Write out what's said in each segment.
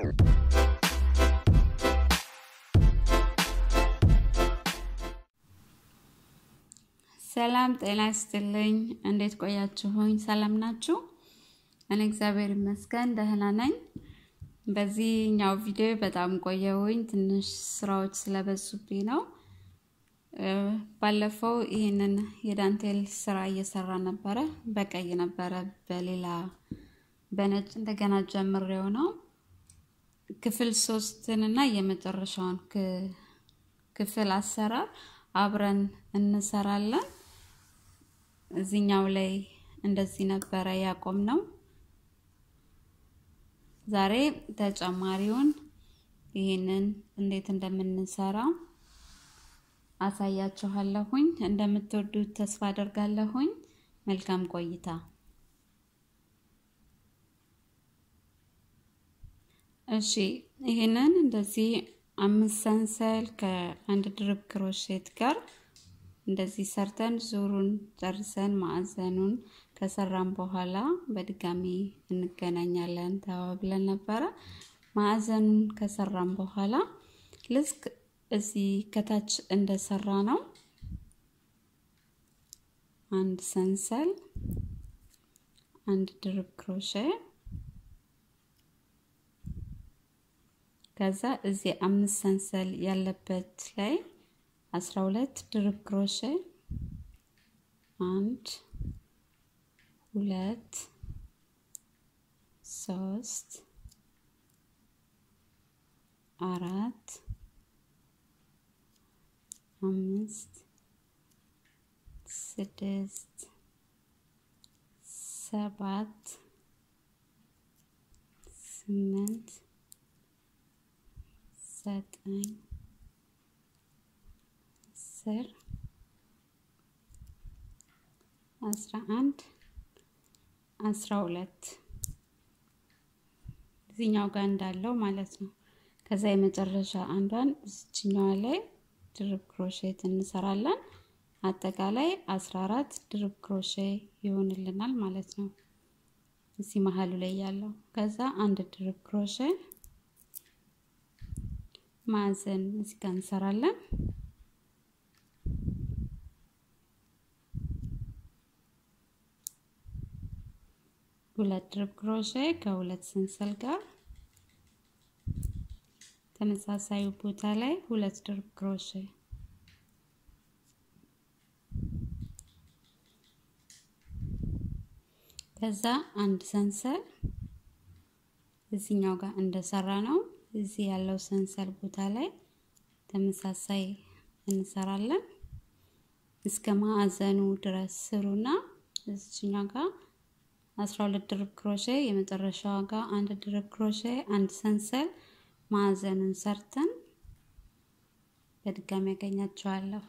ሰላም ጤና ይስጥልኝ። እንዴት ቆያችሁኝ? ሰላም ናችሁ? እኔ እግዚአብሔር ይመስገን ደህና ነኝ። በዚህኛው ቪዲዮ በጣም ቆየሁኝ፣ ትንሽ ስራዎች ስለበዙብኝ ነው። ባለፈው ይህንን የዳንቴል ስራ እየሰራ ነበረ። በቀይ ነበረ፣ በሌላ በነጭ እንደገና ጀምሬው ነው። ክፍል ሶስትን እና የመጨረሻውን ክፍል አሰራር አብረን እንሰራለን። እዚኛው ላይ እንደዚህ ነበረ ያቆም ነው። ዛሬ ተጨማሪውን ይህንን እንዴት እንደምንሰራ አሳያችኋለሁኝ። እንደምትወዱት ተስፋ አደርጋለሁኝ። መልካም ቆይታ። እሺ ይህንን እንደዚህ አምስት ሰንሰል ከአንድ ድርብ ክሮሼት ጋር እንደዚህ ሰርተን ዙሩን ጨርሰን ማዕዘኑን ከሰራን በኋላ በድጋሚ እንገናኛለን ተባብለን ነበረ። ማዕዘኑን ከሰራን በኋላ ልክ እዚህ ከታች እንደሰራ ነው አንድ ሰንሰል አንድ ድርብ ክሮሼ ከዛ እዚህ አምስት ሰንሰል ያለበት ላይ አስራ ሁለት ድርብ ክሮሼ አንድ ሁለት ሶስት አራት አምስት ስድስት ሰባት ስምንት ዘጠኝ አስር አስራ አንድ አስራ ሁለት እዚህኛው ጋር እንዳለው ማለት ነው። ከዛ የመጨረሻ አንዷን እዚችኛዋ ላይ ድርብ ክሮሼት እንሰራለን። አጠቃላይ አስራ አራት ድርብ ክሮሼ ይሆንልናል ማለት ነው። እዚህ መሀሉ ላይ ያለው ከዛ አንድ ድርብ ክሮሼ ማዕዘን እዚህ ጋር እንሰራለን። ሁለት ድርብ ክሮሼ ከሁለት ሰንሰል ጋር ተመሳሳዩ ቦታ ላይ ሁለት ድርብ ክሮሼ ከዛ አንድ ሰንሰል እዚህኛው ጋር እንደሰራ ነው። እዚህ ያለው ሰንሰል ቦታ ላይ ተመሳሳይ እንሰራለን እስከ ማዕዘኑ ድረስ ስሩና እዚህኛው ጋር አስራ ሁለት ድርብ ክሮሼ የመጨረሻዋ ጋር አንድ ድርብ ክሮሼ አንድ ሰንሰል ማዕዘኑን ሰርተን በድጋሚ ያገኛቸዋለሁ።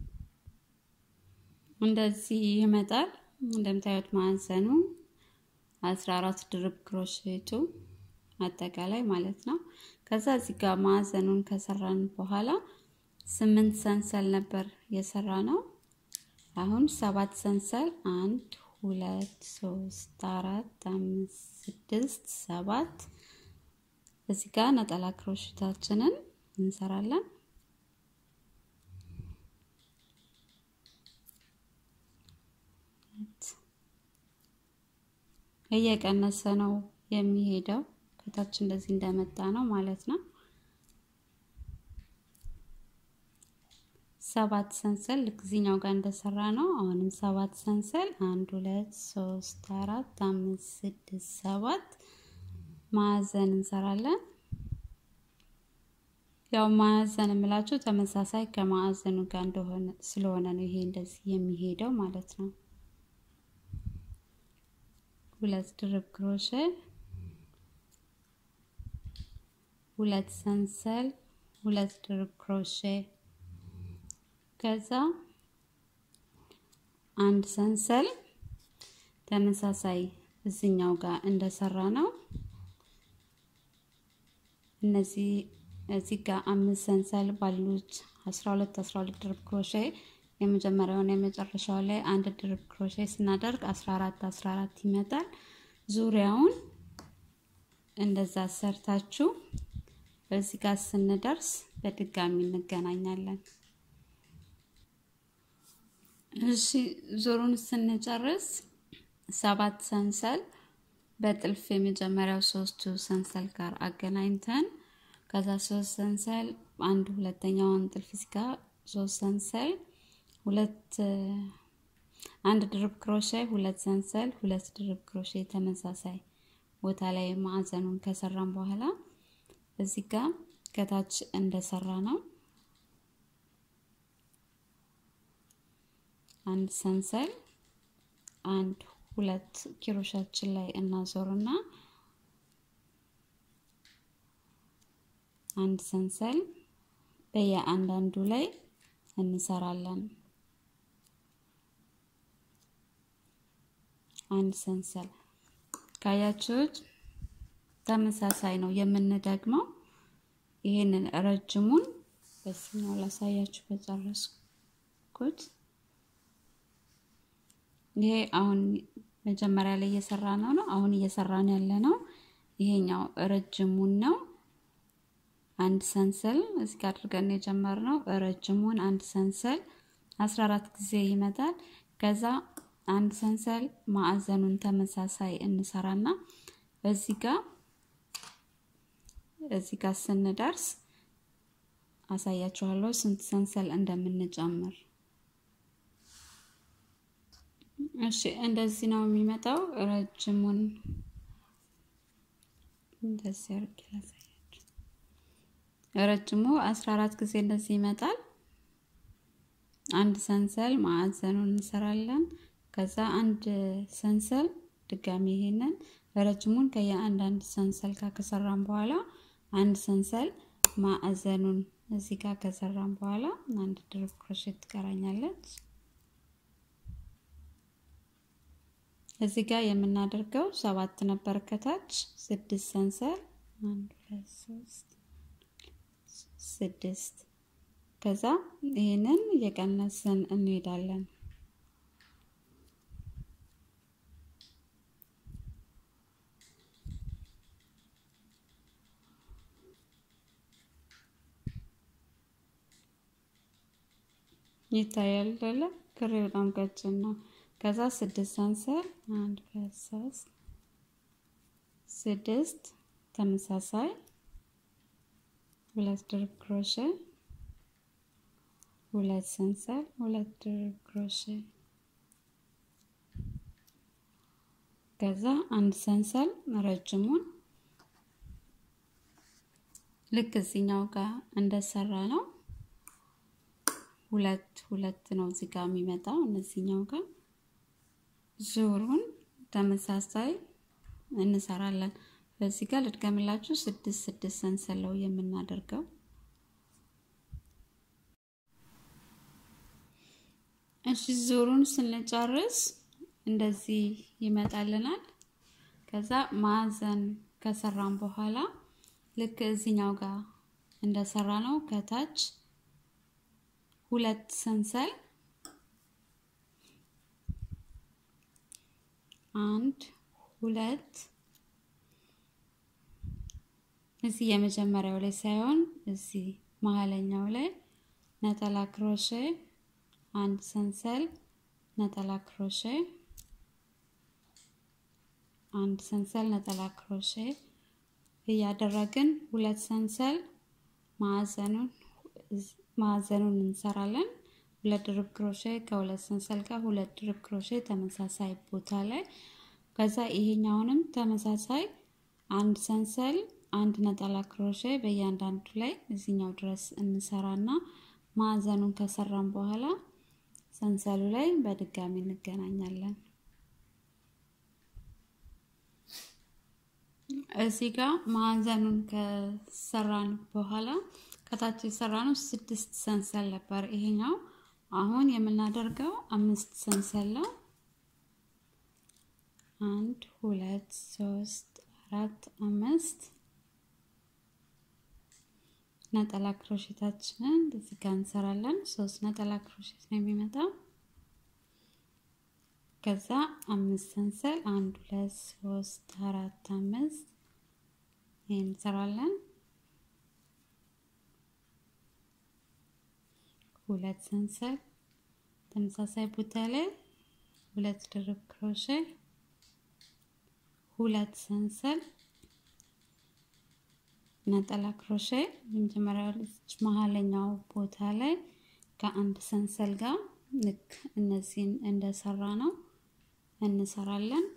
እንደዚህ ይመጣል። እንደምታዩት ማዕዘኑ አስራ አራት ድርብ ክሮሼቱ አጠቃላይ ማለት ነው። ከዛ እዚህ ጋር ማዕዘኑን ከሰራን በኋላ ስምንት ሰንሰል ነበር የሰራ ነው። አሁን ሰባት ሰንሰል አንድ ሁለት ሶስት አራት አምስት ስድስት ሰባት እዚህ ጋር ነጠላ ክሮሼታችንን እንሰራለን። እየቀነሰ ነው የሚሄደው ከታች እንደዚህ እንደመጣ ነው ማለት ነው። ሰባት ሰንሰል ልክ እዚህኛው ጋር እንደሰራ ነው። አሁንም ሰባት ሰንሰል አንድ ሁለት ሶስት አራት አምስት ስድስት ሰባት ማዕዘን እንሰራለን። ያው ማዕዘን የምላችሁ ተመሳሳይ ከማዕዘኑ ጋር እንደሆነ ስለሆነ ነው ይሄ እንደዚህ የሚሄደው ማለት ነው። ሁለት ድርብ ክሮሼ ሁለት ሰንሰል ሁለት ድርብ ክሮሼ ከዛ አንድ ሰንሰል ተመሳሳይ እዚኛው ጋር እንደሰራ ነው። እነዚህ እዚህ ጋር አምስት ሰንሰል ባሉት 12 12 ድርብ ክሮሼ የመጀመሪያውን የመጨረሻው ላይ አንድ ድርብ ክሮሼ ስናደርግ 14 14 ይመጣል። ዙሪያውን እንደዛ ሰርታችሁ በዚህ ጋር ስንደርስ በድጋሚ እንገናኛለን። እሺ ዙሩን ስንጨርስ ሰባት ሰንሰል በጥልፍ የመጀመሪያው ሶስቱ ሰንሰል ጋር አገናኝተን ከዛ ሶስት ሰንሰል አንድ ሁለተኛውን ጥልፍ ሲጋ ሶስት ሰንሰል ሁለት አንድ ድርብ ክሮሼ ሁለት ሰንሰል ሁለት ድርብ ክሮሼ ተመሳሳይ ቦታ ላይ ማዕዘኑን ከሰራን በኋላ እዚህ ጋር ከታች እንደሰራ ነው አንድ ሰንሰል አንድ ሁለት ኪሮሻችን ላይ እናዞርና አንድ ሰንሰል በየአንዳንዱ ላይ እንሰራለን። አንድ ሰንሰል ካያችሁት ተመሳሳይ ነው የምንደግመው። ይሄንን ረጅሙን በዚህኛው ላሳያችሁ በጨረስኩት። ይሄ አሁን መጀመሪያ ላይ እየሰራ ነው ነው አሁን እየሰራን ያለ ነው። ይሄኛው ረጅሙን ነው። አንድ ሰንሰል እዚህ ጋር አድርገን የጀመርነው ረጅሙን አንድ ሰንሰል 14 ጊዜ ይመጣል። ከዛ አንድ ሰንሰል ማዕዘኑን ተመሳሳይ እንሰራና በዚህ ጋር እዚህ ጋር ስንደርስ አሳያችኋለሁ ስንት ሰንሰል እንደምንጨምር። እሺ እንደዚህ ነው የሚመጣው። ረጅሙን እንደዚህ አድርጌ ላሳያችሁ። ረጅሙ 14 ጊዜ እንደዚህ ይመጣል። አንድ ሰንሰል ማዕዘኑን እንሰራለን። ከዛ አንድ ሰንሰል ድጋሚ ይሄንን ረጅሙን ከየአንዳንድ ሰንሰል ጋር ከሰራን በኋላ አንድ ሰንሰል ማዕዘኑን እዚህ ጋር ከሰራን በኋላ አንድ ድርብ ክሮሼት ትቀራኛለች። እዚህ ጋር የምናደርገው ሰባት ነበር ከታች ስድስት ሰንሰል አንድ ሁለት ሶስት ስድስት ከዛ ይህንን እየቀነስን እንሄዳለን። ይታያል አይደለ? ክሬ በጣም ቀጭን ነው። ከዛ ስድስት ሰንሰል አንድ ሁለት ሶስት ስድስት ተመሳሳይ ሁለት ድርብ ክሮሼ ሁለት ሰንሰል ሁለት ድርብ ክሮሼ ከዛ አንድ ሰንሰል ረጅሙን ልክ እዚኛው ጋር እንደሰራ ነው። ሁለት ሁለት ነው እዚህ ጋር የሚመጣው እነዚህኛው ጋር ዙሩን ተመሳሳይ እንሰራለን። በዚህ ጋር ልድገምላችሁ፣ ስድስት ስድስት ሰንሰለው የምናደርገው እሺ። ዙሩን ስንጨርስ እንደዚህ ይመጣልናል። ከዛ ማዕዘን ከሰራን በኋላ ልክ እዚኛው ጋር እንደሰራ ነው ከታች ሁለት ሰንሰል አንድ ሁለት እዚህ የመጀመሪያው ላይ ሳይሆን እዚህ መሀለኛው ላይ ነጠላ ክሮሼ አንድ ሰንሰል ነጠላ ክሮሼ አንድ ሰንሰል ነጠላ ክሮሼ እያደረግን ሁለት ሰንሰል ማዕዘኑን ማዕዘኑን እንሰራለን። ሁለት ድርብ ክሮሼ ከሁለት ሰንሰል ጋር ሁለት ድርብ ክሮሼ ተመሳሳይ ቦታ ላይ ከዛ ይሄኛውንም ተመሳሳይ አንድ ሰንሰል አንድ ነጠላ ክሮሼ በእያንዳንዱ ላይ እዚኛው ድረስ እንሰራና ማዕዘኑን ከሰራን በኋላ ሰንሰሉ ላይ በድጋሚ እንገናኛለን። እዚህ ጋር ማዕዘኑን ከሰራን በኋላ ከታች የሰራነው ስድስት ሰንሰል ነበር። ይሄኛው አሁን የምናደርገው አምስት ሰንሰል ነው። አንድ ሁለት ሶስት አራት አምስት ነጠላ ክሮሼታችንን እዚህ ጋር እንሰራለን። ሶስት ነጠላ ክሮሼት ነው የሚመጣው። ከዛ አምስት ሰንሰል አንድ ሁለት ሶስት አራት አምስት ይህን እንሰራለን። ሁለት ሰንሰል ተመሳሳይ ቦታ ላይ ሁለት ድርብ ክሮሼ ሁለት ሰንሰል ነጠላ ክሮሼ የመጀመሪያው መሀለኛው ቦታ ላይ ከአንድ ሰንሰል ጋር ልክ እነዚህን እንደሰራ ነው እንሰራለን።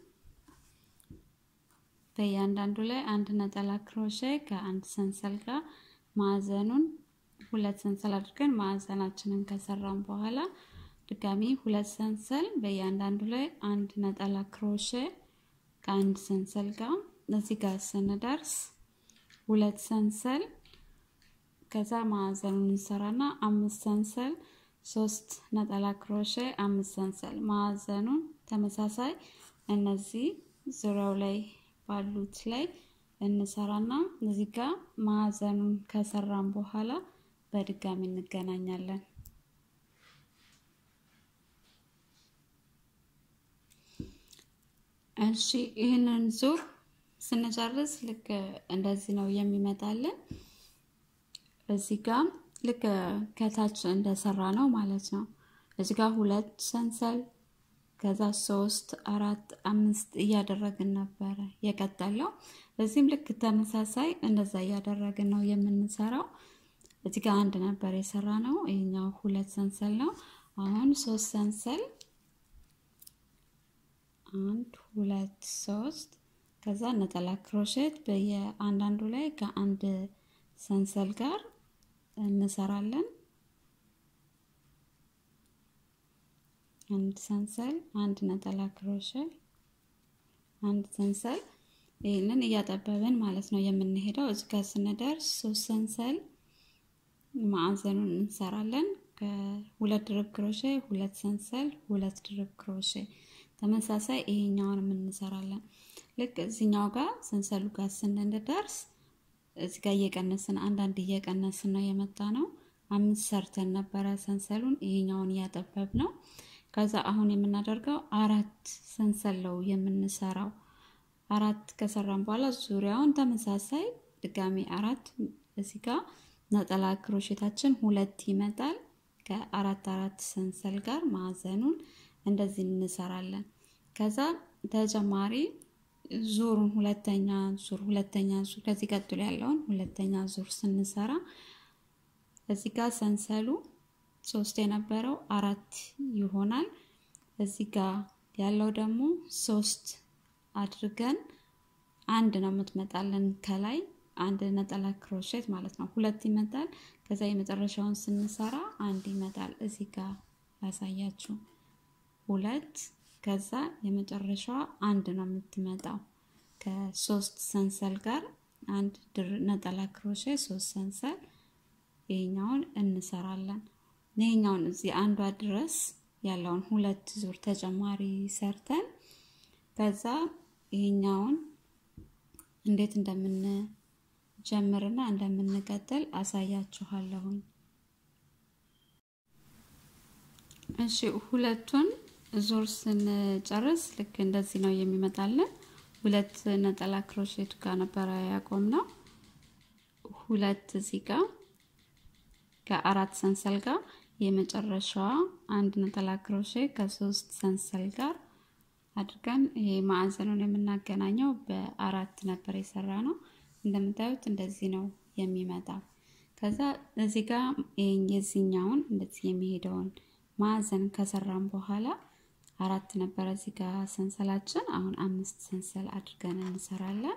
በእያንዳንዱ ላይ አንድ ነጠላ ክሮሼ ከአንድ ሰንሰል ጋር ማዕዘኑን ሁለት ሰንሰል አድርገን ማዕዘናችንን ከሰራን በኋላ ድጋሚ ሁለት ሰንሰል በእያንዳንዱ ላይ አንድ ነጠላ ክሮሼ ከአንድ ሰንሰል ጋር እዚህ ጋር ስንደርስ ሁለት ሰንሰል ከዛ ማዕዘኑን እንሰራና አምስት ሰንሰል ሶስት ነጠላ ክሮሼ አምስት ሰንሰል ማዕዘኑን ተመሳሳይ እነዚህ ዙሪያው ላይ ባሉት ላይ እንሰራና እዚህ ጋር ማዕዘኑን ከሰራን በኋላ በድጋሚ እንገናኛለን። እሺ ይህንን ዙር ስንጨርስ ልክ እንደዚህ ነው የሚመጣልን። እዚህ ጋር ልክ ከታች እንደሰራ ነው ማለት ነው። እዚህ ጋር ሁለት ሰንሰል ከዛ ሶስት አራት አምስት እያደረግን ነበረ የቀጠለው። እዚህም ልክ ተመሳሳይ እንደዛ እያደረግን ነው የምንሰራው። እዚህ ጋር አንድ ነበር የሰራ ነው። ይህኛው ሁለት ሰንሰል ነው። አሁን ሶስት ሰንሰል አንድ ሁለት ሶስት ከዛ ነጠላ ክሮሼት በየአንዳንዱ ላይ ከአንድ ሰንሰል ጋር እንሰራለን። አንድ ሰንሰል፣ አንድ ነጠላ ክሮሼ፣ አንድ ሰንሰል። ይህንን እያጠበብን ማለት ነው የምንሄደው። እዚህ ጋር ስንደርስ ሶስት ሰንሰል ማዕዘኑን እንሰራለን። ከሁለት ድርብ ክሮሼ፣ ሁለት ሰንሰል፣ ሁለት ድርብ ክሮሼ ተመሳሳይ ይሄኛውን እንሰራለን። ልክ እዚኛው ጋር ሰንሰሉ ጋር ስንደርስ እዚህ ጋር እየቀነስን አንዳንድ እየቀነስን ነው የመጣ ነው። አምስት ሰርተን ነበረ ሰንሰሉን ይሄኛውን እያጠበብ ነው። ከዛ አሁን የምናደርገው አራት ሰንሰል ነው የምንሰራው። አራት ከሰራን በኋላ ዙሪያውን ተመሳሳይ ድጋሚ አራት እዚህ ጋር ነጠላ ክሮሼታችን ሁለት ይመጣል። ከአራት አራት ሰንሰል ጋር ማዕዘኑን እንደዚህ እንሰራለን። ከዛ ተጨማሪ ዙሩን ሁለተኛ ዙር ሁለተኛ ዙር ከዚህ ቀጥሎ ያለውን ሁለተኛ ዙር ስንሰራ እዚህ ጋር ሰንሰሉ ሶስት የነበረው አራት ይሆናል። እዚህ ጋር ያለው ደግሞ ሶስት አድርገን አንድ ነው የምትመጣለን ከላይ አንድ ነጠላ ክሮሼት ማለት ነው። ሁለት ይመጣል። ከዛ የመጨረሻውን ስንሰራ አንድ ይመጣል። እዚህ ጋር ያሳያችሁ ሁለት ከዛ የመጨረሻዋ አንድ ነው የምትመጣው ከሶስት ሰንሰል ጋር አንድ ድር ነጠላ ክሮሼ ሶስት ሰንሰል ይሄኛውን እንሰራለን። ይሄኛውን እዚህ አንዷ ድረስ ያለውን ሁለት ዙር ተጨማሪ ሰርተን ከዛ ይሄኛውን እንዴት እንደምንጀምርና እንደምንቀጥል አሳያችኋለሁኝ። እሺ ሁለቱን ዙር ስንጨርስ ልክ እንደዚህ ነው የሚመጣልን። ሁለት ነጠላ ክሮሼት ጋር ነበረ ያቆም ነው። ሁለት እዚህ ጋር ከአራት ሰንሰል ጋር የመጨረሻዋ አንድ ነጠላ ክሮሼ ከሶስት ሰንሰል ጋር አድርገን ይሄ ማዕዘኑን የምናገናኘው በአራት ነበር የሰራ ነው። እንደምታዩት እንደዚህ ነው የሚመጣው። ከዛ እዚህ ጋር የዚህኛውን እንደዚህ የሚሄደውን ማዕዘን ከሰራን በኋላ አራት ነበረ እዚህ ጋር ሰንሰላችን። አሁን አምስት ሰንሰል አድርገን እንሰራለን።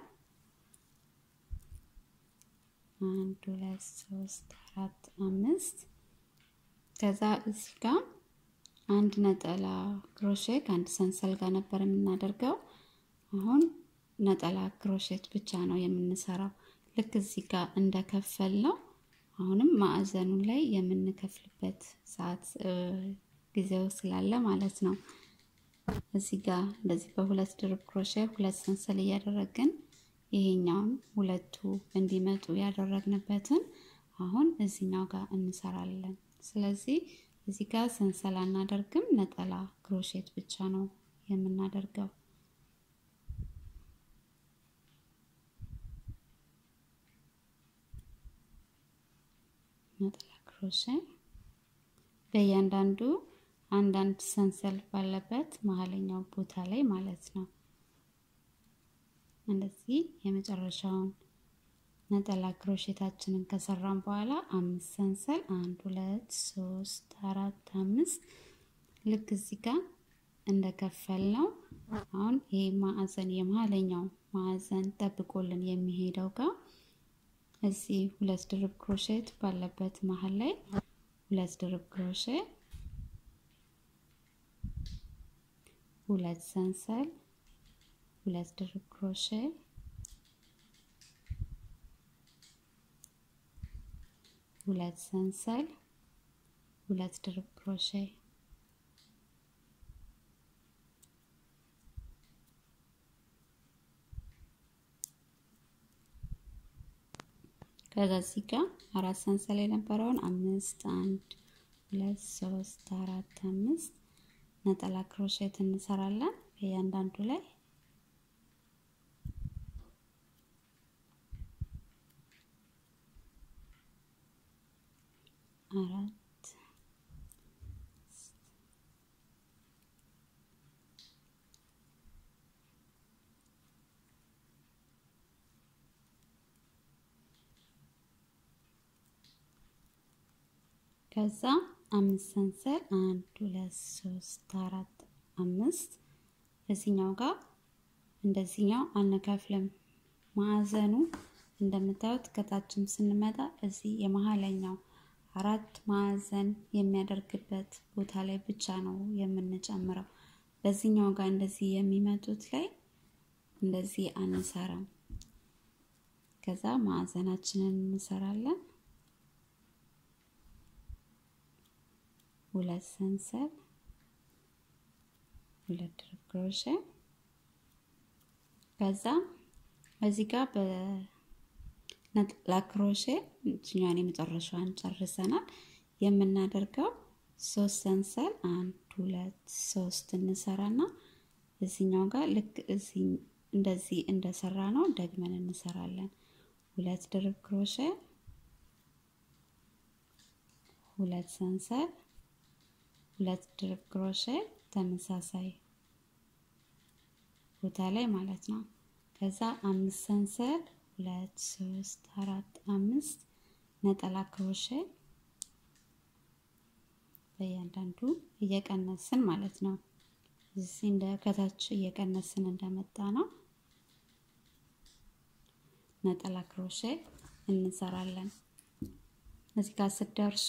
አንድ ሁለት ሶስት አራት አምስት። ከዛ እዚህ ጋር አንድ ነጠላ ክሮሼ ከአንድ ሰንሰል ጋር ነበር የምናደርገው። አሁን ነጠላ ክሮሼት ብቻ ነው የምንሰራው። ልክ እዚህ ጋር እንደከፈል ነው አሁንም ማዕዘኑን ላይ የምንከፍልበት ሰዓት ጊዜው ስላለ ማለት ነው። እዚህ ጋር እንደዚህ በሁለት ድርብ ክሮሼ ሁለት ሰንሰል እያደረግን ይሄኛውን ሁለቱ እንዲመጡ ያደረግንበትን አሁን እዚኛው ጋር እንሰራለን። ስለዚህ እዚህ ጋር ሰንሰል አናደርግም፣ ነጠላ ክሮሼት ብቻ ነው የምናደርገው። ነጠላ ክሮሼ በእያንዳንዱ አንዳንድ ሰንሰል ባለበት መሀለኛው ቦታ ላይ ማለት ነው። እንደዚህ የመጨረሻውን ነጠላ ክሮሼታችንን ከሰራን በኋላ አምስት ሰንሰል አንድ ሁለት ሶስት አራት አምስት ልክ እዚህ ጋር እንደከፈል ነው። አሁን ይሄ ማዕዘን የመሀለኛው ማዕዘን ጠብቆልን የሚሄደው ጋር እዚህ ሁለት ድርብ ክሮሼት ባለበት መሀል ላይ ሁለት ድርብ ክሮሼ ሁለት ሰንሰል ሁለት ድርብ ክሮሼ ሁለት ሰንሰል ሁለት ድርብ ክሮሼ ከዛ እዚህ ጋር አራት ሰንሰል የነበረውን አምስት አንድ ሁለት ሶስት አራት አምስት ነጠላ ክሮሼት እንሰራለን በእያንዳንዱ ላይ አራት ከዛ አምስት ሰንሰል አንድ ሁለት ሶስት አራት አምስት እዚኛው ጋር እንደዚህኛው አነካፍልም። ማዕዘኑ እንደምታዩት ከታችም ስንመጣ እዚህ የመሀለኛው አራት ማዕዘን የሚያደርግበት ቦታ ላይ ብቻ ነው የምንጨምረው። በዚህኛው ጋር እንደዚህ የሚመጡት ላይ እንደዚህ አንሰራም። ከዛ ማዕዘናችንን እንሰራለን። ሁለት ሰንሰል ሁለት ድርብ ክሮሼ ከዛ እዚህ ጋር በነጠላ ክሮሼ እችኛዋን የመጨረሻዋን ጨርሰናል። የምናደርገው ሶስት ሰንሰል አንድ ሁለት ሶስት እንሰራና እዚኛው ጋር ልክ እዚህ እንደዚህ እንደሰራ ነው ደግመን እንሰራለን። ሁለት ድርብ ክሮሼ ሁለት ሰንሰል ሁለት ድርብ ክሮሼ ተመሳሳይ ቦታ ላይ ማለት ነው። ከዛ አምስት ሰንሰል ሁለት ሶስት አራት አምስት ነጠላ ክሮሼ በእያንዳንዱ እየቀነስን ማለት ነው። እዚህ እንደ ከታች እየቀነስን እንደመጣ ነው ነጠላ ክሮሼ እንሰራለን። እዚህ ጋር ስትደርሱ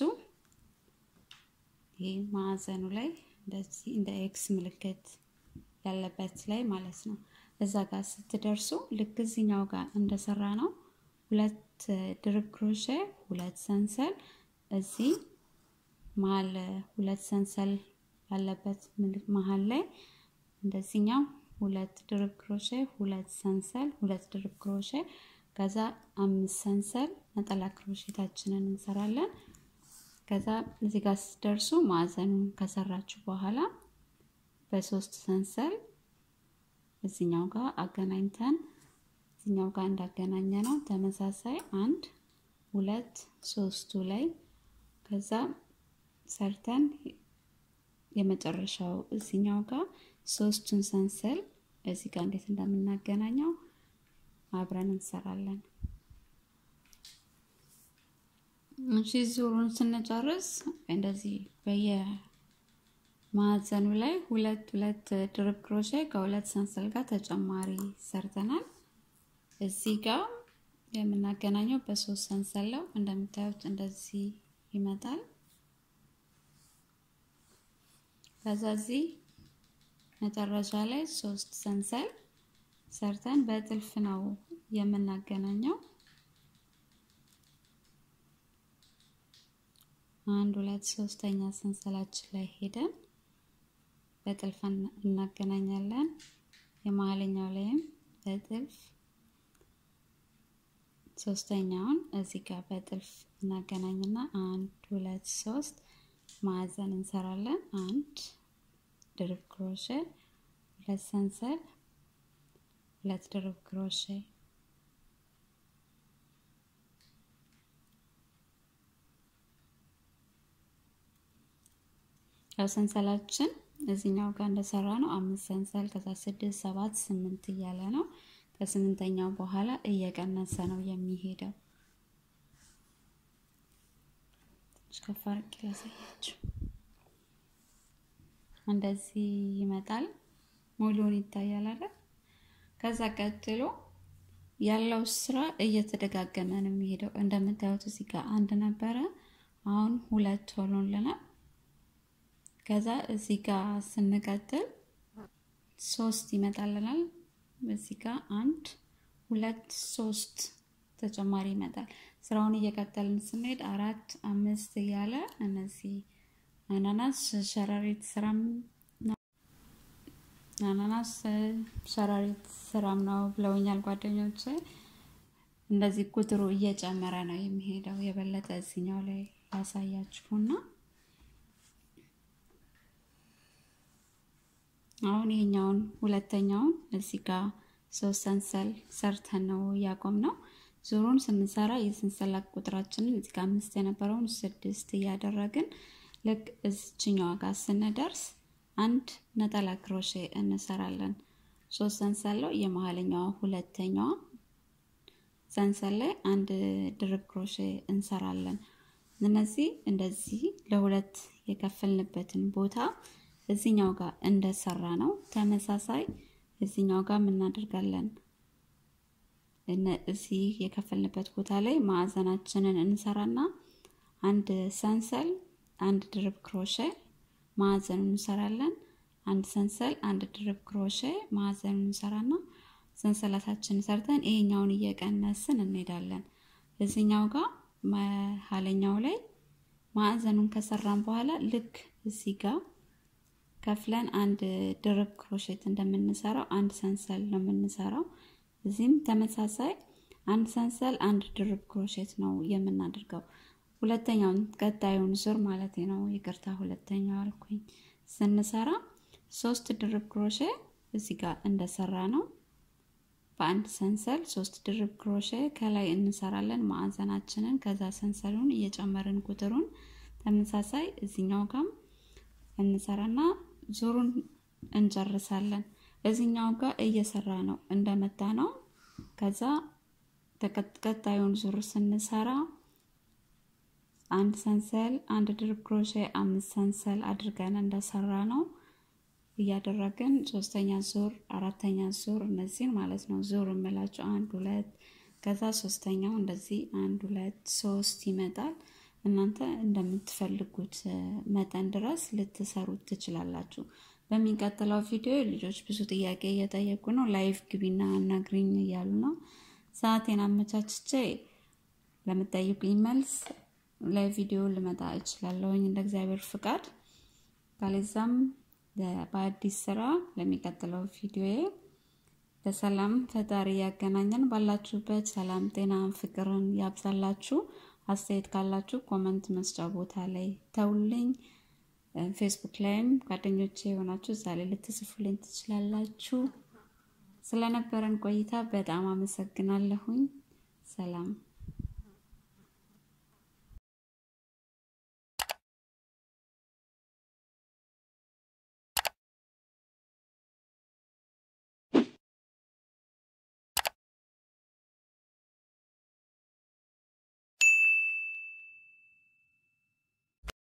ይህ ማዕዘኑ ላይ እንደዚህ እንደ ኤክስ ምልክት ያለበት ላይ ማለት ነው። እዛ ጋር ስትደርሱ ልክ እዚኛው ጋር እንደሰራ ነው ሁለት ድርብ ክሮሼ ሁለት ሰንሰል እዚህ መሀል ሁለት ሰንሰል ባለበት መሀል ላይ እንደዚህኛው ሁለት ድርብ ክሮሼ ሁለት ሰንሰል ሁለት ድርብ ክሮሼ ከዛ አምስት ሰንሰል ነጠላ ክሮሼታችንን እንሰራለን። ከዛ እዚህ ጋር ስትደርሱ ማዕዘኑን ከሰራችሁ በኋላ በሶስት ሰንሰል እዚኛው ጋር አገናኝተን እዚኛው ጋር እንዳገናኘ ነው ተመሳሳይ አንድ ሁለት ሶስቱ ላይ ከዛ ሰርተን የመጨረሻው እዚኛው ጋር ሶስቱን ሰንሰል እዚህ ጋር እንዴት እንደምናገናኘው አብረን እንሰራለን። እሺ ዙሩን ስንጨርስ እንደዚህ በየማዕዘኑ ላይ ሁለት ሁለት ድርብ ክሮሼ ከሁለት ሰንሰል ጋር ተጨማሪ ሰርተናል። እዚህ ጋር የምናገናኘው በሶስት ሰንሰል ነው። እንደምታዩት እንደዚህ ይመጣል። ከዛ እዚህ መጨረሻ ላይ ሶስት ሰንሰል ሰርተን በጥልፍ ነው የምናገናኘው። አንድ ሁለት ሶስተኛ ሰንሰላችን ላይ ሄደን በጥልፍ እናገናኛለን። የመሀለኛው ላይም በጥልፍ ሶስተኛውን እዚህ ጋር በጥልፍ እናገናኝና አንድ ሁለት ሶስት ማዕዘን እንሰራለን። አንድ ድርብ ክሮሼ፣ ሁለት ሰንሰል፣ ሁለት ድርብ ክሮሼ፣ ያው ሰንሰላችን እዚህኛው ጋር እንደሰራ ነው አምስት ሰንሰል ከዛ ስድስት ሰባት ስምንት እያለ ነው። ከስምንተኛው በኋላ እየቀነሰ ነው የሚሄደው። ትንሽ ከፍ አድርጌ ላሳያችሁ። እንደዚህ ይመጣል። ሙሉውን ይታያል አይደል? ከዛ ቀጥሎ ያለው ስራ እየተደጋገመ ነው የሚሄደው። እንደምታዩት እዚህ ጋር አንድ ነበረ፣ አሁን ሁለት ሆኖልናል። ከዛ እዚህ ጋር ስንቀጥል ሶስት ይመጣልናል። እዚህ ጋር አንድ ሁለት ሶስት ተጨማሪ ይመጣል። ስራውን እየቀጠልን ስንሄድ አራት አምስት እያለ እነዚህ አናናስ ሸረሪት ስራም አናናስ ሸረሪት ስራም ነው ብለውኛል ጓደኞች። እንደዚህ ቁጥሩ እየጨመረ ነው የሚሄደው። የበለጠ እዚኛው ላይ ያሳያችሁና አሁን ይሄኛውን ሁለተኛውን እዚህ ጋር ሶስት ሰንሰል ሰርተን ነው እያቆም ነው። ዙሩን ስንሰራ የሰንሰላት ቁጥራችንን እዚህ ጋር አምስት የነበረውን ስድስት እያደረግን ልክ እዚችኛዋ ጋር ስንደርስ አንድ ነጠላ ክሮሼ እንሰራለን። ሶስት ሰንሰል ነው የመሀለኛዋ ሁለተኛዋ ሰንሰል ላይ አንድ ድርብ ክሮሼ እንሰራለን። እነዚህ እንደዚህ ለሁለት የከፈልንበትን ቦታ እዚኛው ጋር እንደሰራ ነው ተመሳሳይ እዚኛው ጋር እናደርጋለን። እዚህ የከፈልንበት ቦታ ላይ ማዕዘናችንን እንሰራና አንድ ሰንሰል አንድ ድርብ ክሮሼ ማዕዘኑን እንሰራለን። አንድ ሰንሰል አንድ ድርብ ክሮሼ ማዕዘኑን እንሰራና ሰንሰለታችን ሰርተን ይሄኛውን እየቀነስን እንሄዳለን። እዚኛው ጋር መሀለኛው ላይ ማዕዘኑን ከሰራን በኋላ ልክ እዚህ ጋር ከፍለን አንድ ድርብ ክሮሼት እንደምንሰራው አንድ ሰንሰል ነው የምንሰራው። እዚህም ተመሳሳይ አንድ ሰንሰል አንድ ድርብ ክሮሼት ነው የምናደርገው። ሁለተኛውን ቀጣዩን ዙር ማለት ነው። ይቅርታ ሁለተኛው አልኩኝ። ስንሰራ ሶስት ድርብ ክሮሼ እዚህ ጋር እንደሰራ ነው። በአንድ ሰንሰል ሶስት ድርብ ክሮሼ ከላይ እንሰራለን ማዕዘናችንን። ከዛ ሰንሰሉን እየጨመርን ቁጥሩን ተመሳሳይ እዚኛው ጋም እንሰራና ዙሩን እንጨርሳለን። እዚኛው ጋር እየሰራ ነው እንደመታ ነው። ከዛ ቀጣዩን ዙር ስንሰራ አንድ ሰንሰል አንድ ድርብ ክሮሼ አምስት ሰንሰል አድርገን እንደሰራ ነው እያደረግን ሶስተኛ ዙር አራተኛ ዙር እነዚህን ማለት ነው ዙር የምላቸው አንድ ሁለት ከዛ ሶስተኛው እንደዚህ አንድ ሁለት ሶስት ይመጣል። እናንተ እንደምትፈልጉት መጠን ድረስ ልትሰሩት ትችላላችሁ። በሚቀጥለው ቪዲዮ ልጆች ብዙ ጥያቄ እየጠየቁ ነው። ላይቭ ግቢና አናግሪኝ እያሉ ነው። ሰዓቴን አመቻችቼ ለምጠይቁኝ መልስ ላይ ቪዲዮ ልመጣ እችላለሁኝ እንደ እግዚአብሔር ፍቃድ። ካለዛም በአዲስ ስራ ለሚቀጥለው ቪዲዮ በሰላም ፈጣሪ ያገናኘን። ባላችሁበት ሰላም፣ ጤና፣ ፍቅርን ያብዛላችሁ። አስተያየት ካላችሁ ኮመንት መስጫ ቦታ ላይ ተውልኝ። ፌስቡክ ላይም ጓደኞቼ የሆናችሁ እዛ ላይ ልትጽፉልኝ ትችላላችሁ። ስለነበረን ቆይታ በጣም አመሰግናለሁኝ። ሰላም